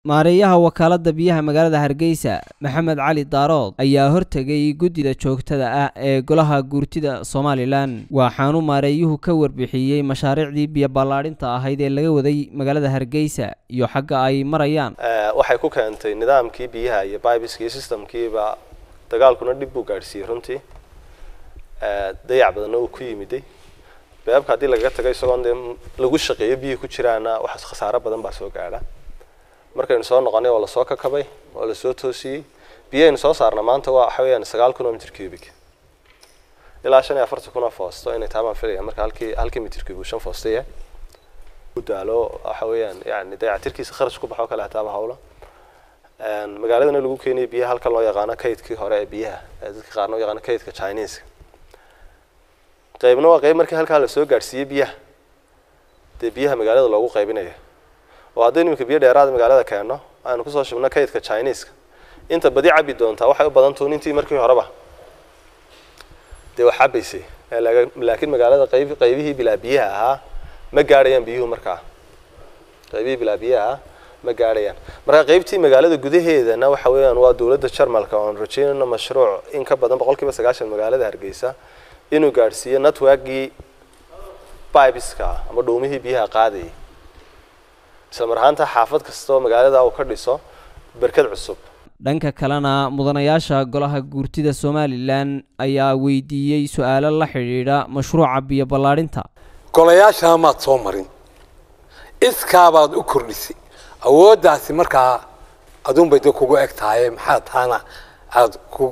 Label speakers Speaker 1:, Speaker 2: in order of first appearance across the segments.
Speaker 1: maareeyaha wakaaladda biyaha magaalada hargeysa maxamed cali daarood ayaa hortegay guddida joogtada ah ee golaha guurtida somalilan waxaanu maareeyuhu ka warbixiyey mashaariicdii biyo ballaadhinta ahayd ee laga waday magaalada hargeysa iyo xagga ay marayaan
Speaker 2: waxay ku keentay nidaamkii biyaha iyo bibiskii systemkiiba dagaalkuna dhib buu gaadhsiiyey runtii dayac badanna uu ku yimiday beebka haddii lagaga tago isagoon dee lagu shaqeeyo biyihii ku jiraana wax khasaaro badan baa soo gaadha markaynu soo noqonay oo lasoo kakabay oo lasoo toosiyey biyahaynu soo saarna maanta waa waxa weeyaan sagaal kun oo mitr cubic ilaa shan iyo afartan kun oo foosto inay tahay baan filaya marka halkii halkii mitr cubic uu shan foosto yahay daalo waxa weeyaan yani dayactirkiisa kharash ku baxo kale hataaba hawlo magaaladana lagu keenayay biyaha halkan loo yaqaano kaydkii hore ee biyaha ee dadka qaarna u yaqaano kaydka chinese qaybna waa qayb markii halkaa lasoo gaadhsiiyey biyaha dee biyaha magaalada loogu qaybinayo oo haddaynu iminka biyo dheeraada magaalada keenno aynu kusoo shubno kaydka chineska inta badi cabi doontaa waxay u badan tuun intii markii horeba dee wax cabaysay laakiin magaalada qayb qaybihii bilaa biyaha ahaa ma gaadhayaan biyuhu markaa qaybihii bilaa biyaha ahaa ma gaadhayaan marka qaybtii magaalada gudaheedana waxa weeyaan waa dowladda jarmalka oon rajeynayno mashruuc in ka badan boqol kiiba sagaashan magaalada hargeysa inuu gaadhsiiyo networkii bibeska ama dhuumihii biyaha qaadayay isla mar ahaanta xaafad kastoo magaalada uu ka dhiso berkad cusub
Speaker 1: dhanka kalena mudanayaasha golaha guurtida somalilan ayaa weydiiyey su-aalo la xidhiidha mashruuca biyo ballaadhinta
Speaker 3: golayaashaa maad soo marin iskaabaad u kordhisay awooddaasi markaa aduunbay de kugu eg tahay maxaa taana aada ku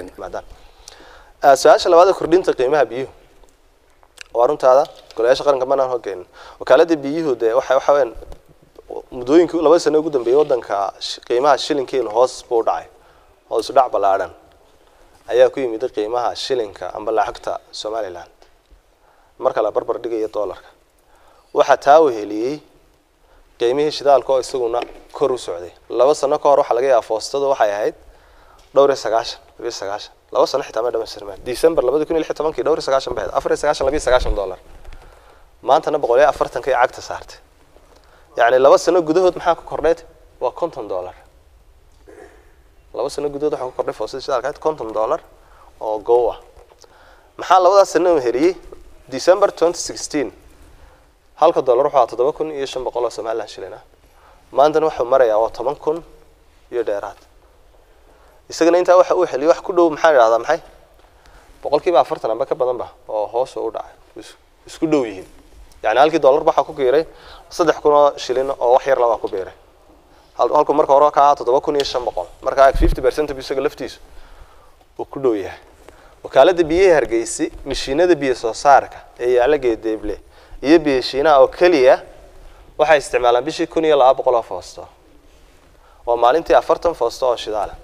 Speaker 2: su-aasha labaad kordhinta qiimaha biyuhu waa runtaada golayaasha qaranka manaan hogeynin wakaalada biyuhu dee waxa waxa weyaan muddooyinkii laba sano ugu dambeeyay waddanka qiimaha shilinkeenu hoos buu u dhacay hoos u dhac ballaadhan ayaa ku yimid qiimaha shilinka amba lacagta somaliland marka la barbar dhigayo dollarka waxaa taa weheliyey qiimihii shidaalka oo isaguna kor u socday laba sano ka hor waxaa laga yaaba foostadu waxay ahayd dhowr iyo sagaashan labiyo sagaashan laba sano xitaa ma dhamaystirmaan december labadi kun iyo lix tobankii dhowr iyo sagaashan bay ahayd afar iyo sagaashan labiyo sagaashan dollar maantana boqol iyo afartanka iyo cagta saartay yacni laba sano gudahood maxaa ku kordhayd waa conton dollar laba sano gudahood waxaa ku kordhay foosada shidaalka ahayd conton dollar oo go ah maxaa labadaas sano heliyey december twenty sixteen halka dollar wuxuu ahaa toddoba kun iyo shan boqol oo somaliland shilin ah maantana wuxuu marayaa waa toban kun iyo dheeraad isagana intaa waxa uu xeliyo wax ku dhow maxaan idhahdaa maxay boqolkiiba afartan amba ka badan ba oo hoos u dhacay isku dhow yihiin yani halkii dollar waxaa ku biiray saddex kun oo shilin oo wax yar labaa ku biiray halku marka hore ka ahaa toddoba kun iyo shan boqol marka fifty percent isaga laftiisu uu ku dhow yahay wakaalada biyaha hargeysi mashiinada biyo soo saarka ee yaala geedeeble iyo biyo shiinaha oo keliya waxay isticmaalaan bishii kun iyo laba boqol oo foosto waa maalintii afartan foosto oo shidaala